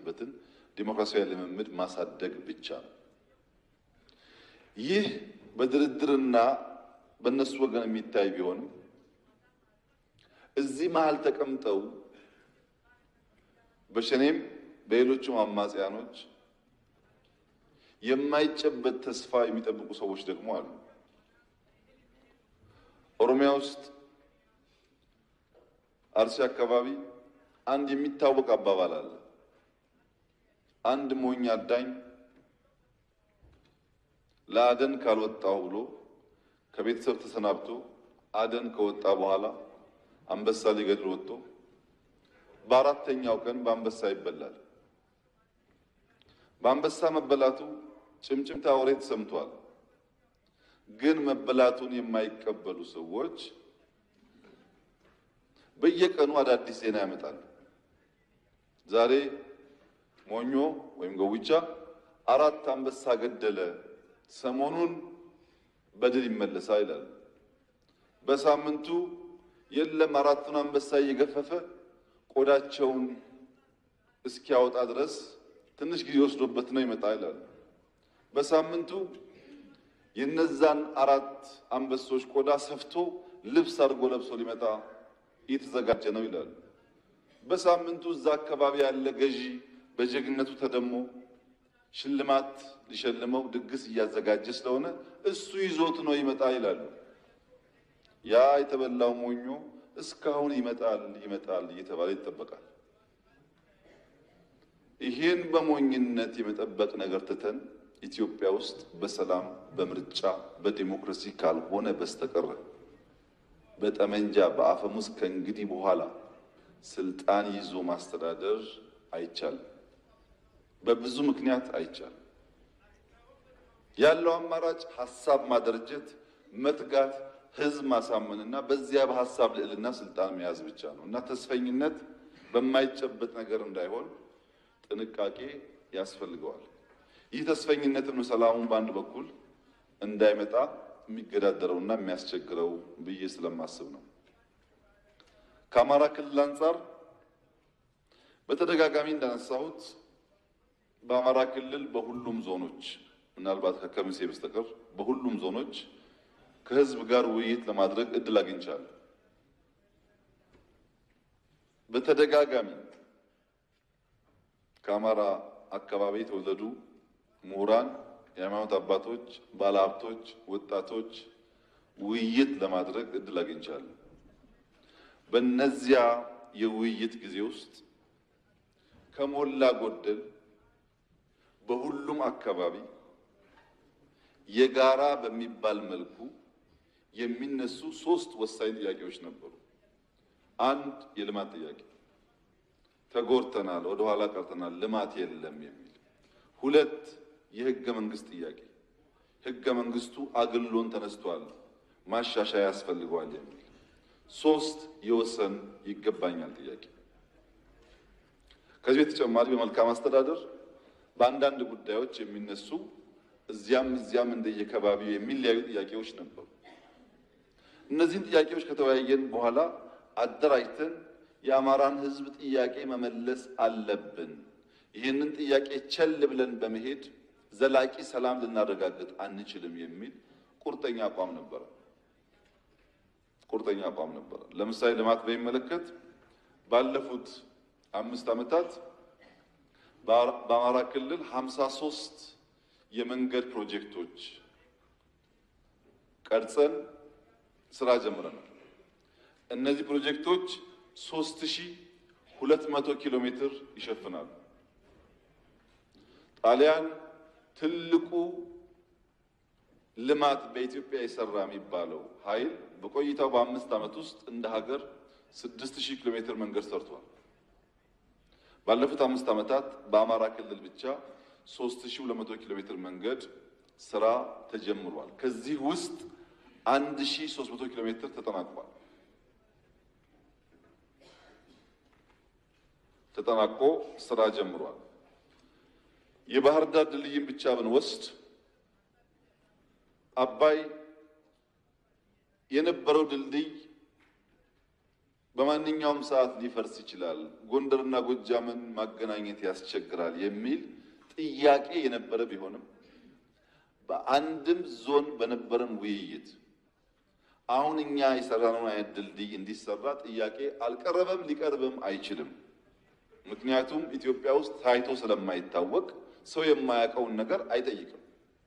የሚደርስበትን ዲሞክራሲያዊ ልምምድ ማሳደግ ብቻ ነው። ይህ በድርድርና በእነሱ ወገን የሚታይ ቢሆንም እዚህ መሀል ተቀምጠው በሸኔም በሌሎቹም አማጽያኖች የማይጨበጥ ተስፋ የሚጠብቁ ሰዎች ደግሞ አሉ። ኦሮሚያ ውስጥ አርሲ አካባቢ አንድ የሚታወቅ አባባል አለ። አንድ ሞኝ አዳኝ ለአደን ካልወጣሁ ብሎ ከቤተሰብ ተሰናብቶ አደን ከወጣ በኋላ አንበሳ ሊገድል ወጥቶ በአራተኛው ቀን በአንበሳ ይበላል። በአንበሳ መበላቱ ጭምጭምታ ወሬ ተሰምቷል። ግን መበላቱን የማይቀበሉ ሰዎች በየቀኑ አዳዲስ ዜና ያመጣሉ። ዛሬ ሞኞ ወይም ገዊቻ አራት አንበሳ ገደለ፣ ሰሞኑን በድል ይመለሳል ይላሉ። በሳምንቱ የለም አራቱን አንበሳ እየገፈፈ ቆዳቸውን እስኪያወጣ ድረስ ትንሽ ጊዜ ወስዶበት ነው ይመጣ ይላሉ። በሳምንቱ የነዛን አራት አንበሶች ቆዳ ሰፍቶ ልብስ አድርጎ ለብሶ ሊመጣ እየተዘጋጀ ነው ይላሉ። በሳምንቱ እዛ አካባቢ ያለ ገዢ በጀግነቱ ተደሞ ሽልማት ሊሸልመው ድግስ እያዘጋጀ ስለሆነ እሱ ይዞት ነው ይመጣ ይላሉ። ያ የተበላው ሞኞ እስካሁን ይመጣል ይመጣል እየተባለ ይጠበቃል። ይህን በሞኝነት የመጠበቅ ነገር ትተን ኢትዮጵያ ውስጥ በሰላም በምርጫ በዲሞክራሲ ካልሆነ በስተቀር በጠመንጃ በአፈሙዝ ከእንግዲህ በኋላ ስልጣን ይዞ ማስተዳደር አይቻልም። በብዙ ምክንያት አይቻልም። ያለው አማራጭ ሀሳብ ማደረጀት፣ መትጋት፣ ህዝብ ማሳመንና በዚያ በሀሳብ ልዕልና ስልጣን መያዝ ብቻ ነው እና ተስፈኝነት በማይጨበጥ ነገር እንዳይሆን ጥንቃቄ ያስፈልገዋል። ይህ ተስፈኝነትም ሰላሙን በአንድ በኩል እንዳይመጣ የሚገዳደረውና የሚያስቸግረው ብዬ ስለማስብ ነው። ከአማራ ክልል አንጻር በተደጋጋሚ እንዳነሳሁት በአማራ ክልል በሁሉም ዞኖች ምናልባት ከከሚሴ በስተቀር በሁሉም ዞኖች ከህዝብ ጋር ውይይት ለማድረግ እድል አግኝቻለሁ። በተደጋጋሚ ከአማራ አካባቢ የተወለዱ ምሁራን፣ የሃይማኖት አባቶች፣ ባለሀብቶች፣ ወጣቶች ውይይት ለማድረግ እድል አግኝቻለሁ። በእነዚያ የውይይት ጊዜ ውስጥ ከሞላ ጎደል በሁሉም አካባቢ የጋራ በሚባል መልኩ የሚነሱ ሶስት ወሳኝ ጥያቄዎች ነበሩ። አንድ የልማት ጥያቄ፣ ተጎድተናል፣ ወደ ኋላ ቀርተናል፣ ልማት የለም የሚል። ሁለት የህገ መንግስት ጥያቄ፣ ህገ መንግስቱ አግሎን ተነስቷል፣ ማሻሻያ ያስፈልገዋል የሚል። ሶስት የወሰን ይገባኛል ጥያቄ። ከዚህ በተጨማሪ በመልካም አስተዳደር በአንዳንድ ጉዳዮች የሚነሱ እዚያም እዚያም እንደየከባቢው የሚለያዩ ጥያቄዎች ነበሩ። እነዚህን ጥያቄዎች ከተወያየን በኋላ አደራጅተን የአማራን ህዝብ ጥያቄ መመለስ አለብን፣ ይህንን ጥያቄ ቸል ብለን በመሄድ ዘላቂ ሰላም ልናረጋግጥ አንችልም የሚል ቁርጠኛ አቋም ነበረ። ቁርጠኛ አቋም ነበረ። ለምሳሌ ልማት በሚመለከት ባለፉት አምስት ዓመታት በአማራ ክልል ሀምሳ ሶስት የመንገድ ፕሮጀክቶች ቀርጸን ስራ ጀምረናል። እነዚህ ፕሮጀክቶች ሶስት ሺህ ሁለት መቶ ኪሎ ሜትር ይሸፍናሉ። ጣሊያን ትልቁ ልማት በኢትዮጵያ የሰራ የሚባለው ኃይል በቆይታው በአምስት ዓመት ውስጥ እንደ ሀገር ስድስት ሺህ ኪሎ ሜትር መንገድ ሰርቷል። ባለፉት አምስት ዓመታት በአማራ ክልል ብቻ ሶስት ሺህ ሁለት መቶ ኪሎ ሜትር መንገድ ስራ ተጀምሯል። ከዚህ ውስጥ አንድ ሺህ ሶስት መቶ ኪሎ ሜትር ተጠናቋል። ተጠናቆ ስራ ጀምሯል። የባህር ዳር ድልድይን ብቻ ብንወስድ አባይ የነበረው ድልድይ በማንኛውም ሰዓት ሊፈርስ ይችላል፣ ጎንደርና ጎጃምን ማገናኘት ያስቸግራል የሚል ጥያቄ የነበረ ቢሆንም በአንድም ዞን በነበረን ውይይት አሁን እኛ የሰራነውን አይነት ድልድይ እንዲሰራ ጥያቄ አልቀረበም፣ ሊቀርብም አይችልም። ምክንያቱም ኢትዮጵያ ውስጥ ታይቶ ስለማይታወቅ ሰው የማያውቀውን ነገር አይጠይቅም።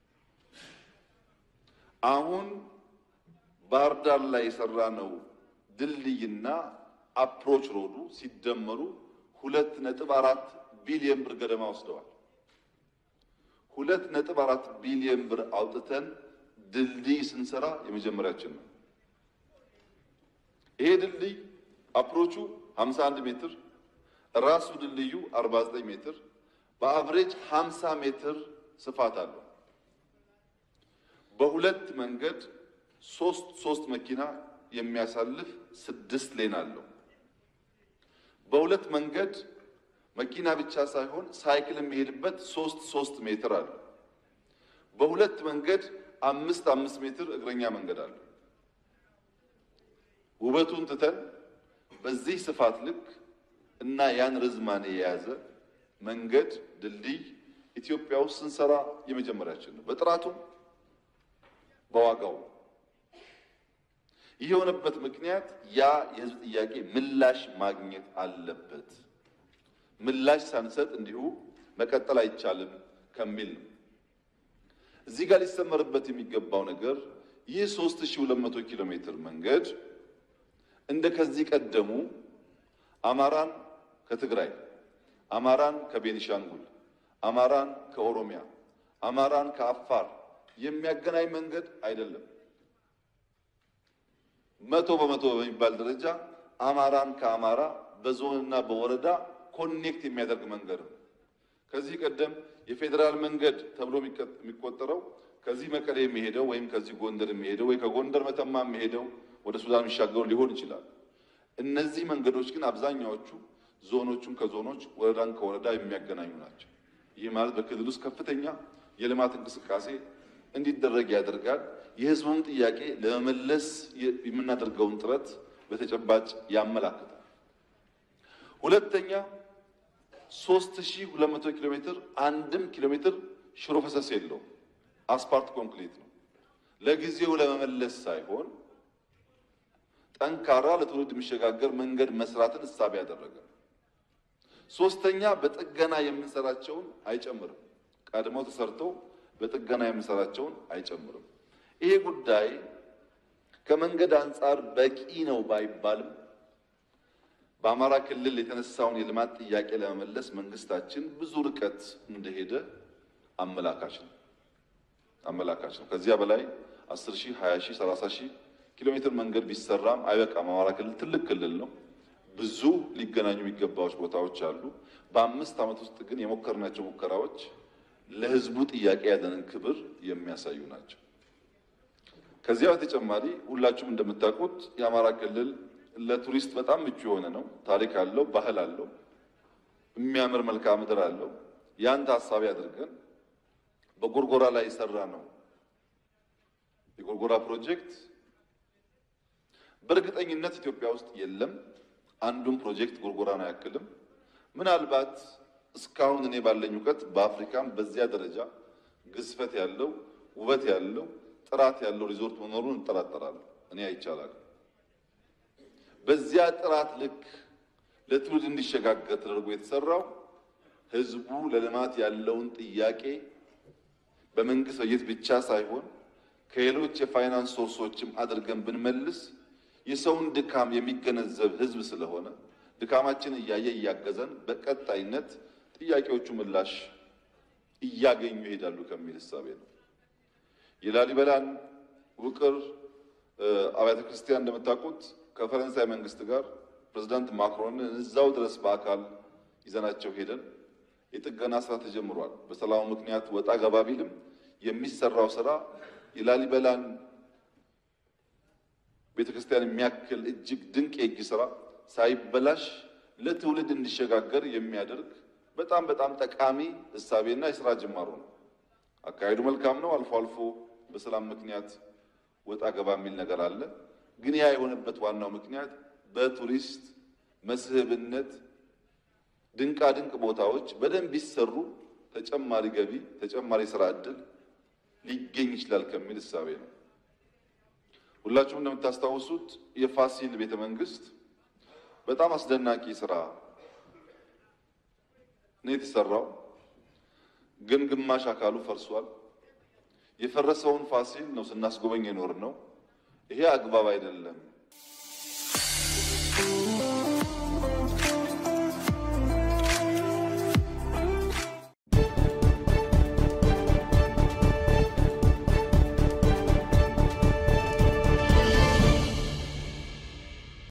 አሁን ባህር ዳር ላይ የሰራነው ድልድይና አፕሮች ሮዱ ሲደመሩ ሁለት ነጥብ አራት ቢሊየን ብር ገደማ ወስደዋል። ሁለት ነጥብ አራት ቢሊየን ብር አውጥተን ድልድይ ስንሰራ የመጀመሪያችን ነው። ይሄ ድልድይ አፕሮቹ 51 ሜትር ራሱ ድልድዩ 49 ሜትር በአቨሬጅ 50 ሜትር ስፋት አለው። በሁለት መንገድ ሶስት ሶስት መኪና የሚያሳልፍ ስድስት ሌን አለው። በሁለት መንገድ መኪና ብቻ ሳይሆን ሳይክል የሚሄድበት ሶስት ሶስት ሜትር አለው። በሁለት መንገድ አምስት አምስት ሜትር እግረኛ መንገድ አለው። ውበቱን ትተን በዚህ ስፋት ልክ እና ያን ርዝማኔ የያዘ መንገድ ድልድይ ኢትዮጵያ ውስጥ ስንሰራ የመጀመሪያችን ነው። በጥራቱም በዋጋው ይህ የሆነበት ምክንያት ያ የሕዝብ ጥያቄ ምላሽ ማግኘት አለበት። ምላሽ ሳንሰጥ እንዲሁ መቀጠል አይቻልም ከሚል ነው። እዚህ ጋር ሊሰመርበት የሚገባው ነገር ይህ 3200 ኪሎ ሜትር መንገድ እንደ ከዚህ ቀደሙ አማራን ከትግራይ፣ አማራን ከቤኒሻንጉል፣ አማራን ከኦሮሚያ፣ አማራን ከአፋር የሚያገናኝ መንገድ አይደለም። መቶ በመቶ በሚባል ደረጃ አማራን ከአማራ በዞንና በወረዳ ኮኔክት የሚያደርግ መንገድ ነው። ከዚህ ቀደም የፌዴራል መንገድ ተብሎ የሚቆጠረው ከዚህ መቀሌ የሚሄደው ወይም ከዚህ ጎንደር የሚሄደው ወይ ከጎንደር መተማ የሚሄደው ወደ ሱዳን የሚሻገሩ ሊሆን ይችላል። እነዚህ መንገዶች ግን አብዛኛዎቹ ዞኖቹን ከዞኖች ወረዳን ከወረዳ የሚያገናኙ ናቸው። ይህ ማለት በክልል ውስጥ ከፍተኛ የልማት እንቅስቃሴ እንዲደረግ ያደርጋል። የሕዝቡን ጥያቄ ለመመለስ የምናደርገውን ጥረት በተጨባጭ ያመላክታል። ሁለተኛ 3200 ኪሎ ሜትር አንድም ኪሎ ሜትር ሽሮ ፈሰስ የለውም። አስፓልት ኮንክሪት ነው። ለጊዜው ለመመለስ ሳይሆን ጠንካራ ለትውልድ የሚሸጋገር መንገድ መስራትን እሳቤ ያደረገ። ሶስተኛ በጥገና የምንሰራቸውን አይጨምርም። ቀድሞ ተሰርተው በጥገና የምንሰራቸውን አይጨምርም። ይሄ ጉዳይ ከመንገድ አንጻር በቂ ነው ባይባልም በአማራ ክልል የተነሳውን የልማት ጥያቄ ለመመለስ መንግስታችን ብዙ ርቀት እንደሄደ አመላካች ነው አመላካች ነው። ከዚያ በላይ 10 ሺህ 20 ሺህ 30 ሺህ ኪሎ ሜትር መንገድ ቢሰራም አይበቃም። አማራ ክልል ትልቅ ክልል ነው። ብዙ ሊገናኙ የሚገባዎች ቦታዎች አሉ። በአምስት ዓመት ውስጥ ግን የሞከርናቸው ሙከራዎች ለህዝቡ ጥያቄ ያለንን ክብር የሚያሳዩ ናቸው። ከዚያ በተጨማሪ ሁላችሁም እንደምታውቁት የአማራ ክልል ለቱሪስት በጣም ምቹ የሆነ ነው። ታሪክ አለው፣ ባህል አለው፣ የሚያምር መልክዓ ምድር አለው። ያን ታሳቢ አድርገን በጎርጎራ ላይ የሰራ ነው የጎርጎራ ፕሮጀክት በእርግጠኝነት ኢትዮጵያ ውስጥ የለም። አንዱም ፕሮጀክት ጎርጎራን አያክልም። ምናልባት እስካሁን እኔ ባለኝ እውቀት በአፍሪካም በዚያ ደረጃ ግዝፈት ያለው ውበት ያለው ጥራት ያለው ሪዞርት መኖሩን እንጠራጠራለሁ። እኔ አይቻላል። በዚያ ጥራት ልክ ለትውልድ እንዲሸጋገር ተደርጎ የተሰራው ህዝቡ ለልማት ያለውን ጥያቄ በመንግስት በጀት ብቻ ሳይሆን ከሌሎች የፋይናንስ ሶርሶችም አድርገን ብንመልስ የሰውን ድካም የሚገነዘብ ህዝብ ስለሆነ ድካማችን እያየ እያገዘን በቀጣይነት ጥያቄዎቹ ምላሽ እያገኙ ይሄዳሉ ከሚል እሳቤ ነው። የላሊበላን ውቅር አብያተ ክርስቲያን እንደምታውቁት ከፈረንሳይ መንግስት ጋር ፕሬዚዳንት ማክሮንን እዛው ድረስ በአካል ይዘናቸው ሄደን የጥገና ስራ ተጀምሯል። በሰላሙ ምክንያት ወጣ ገባ ቢልም የሚሰራው ስራ የላሊበላን ቤተክርስቲያን የሚያክል እጅግ ድንቅ የእጅ ስራ ሳይበላሽ ለትውልድ እንዲሸጋገር የሚያደርግ በጣም በጣም ጠቃሚ እሳቤና የስራ ጅማሮ ነው። አካሄዱ መልካም ነው። አልፎ አልፎ በሰላም ምክንያት ወጣ ገባ የሚል ነገር አለ። ግን ያ የሆነበት ዋናው ምክንያት በቱሪስት መስህብነት ድንቃ ድንቅ ቦታዎች በደንብ ቢሰሩ ተጨማሪ ገቢ፣ ተጨማሪ ስራ ዕድል ሊገኝ ይችላል ከሚል እሳቤ ነው። ሁላችሁም እንደምታስታውሱት የፋሲል ቤተ መንግስት በጣም አስደናቂ ስራ ነው የተሰራው። ግን ግማሽ አካሉ ፈርሷል። የፈረሰውን ፋሲል ነው ስናስጎበኝ የኖር ነው። ይሄ አግባብ አይደለም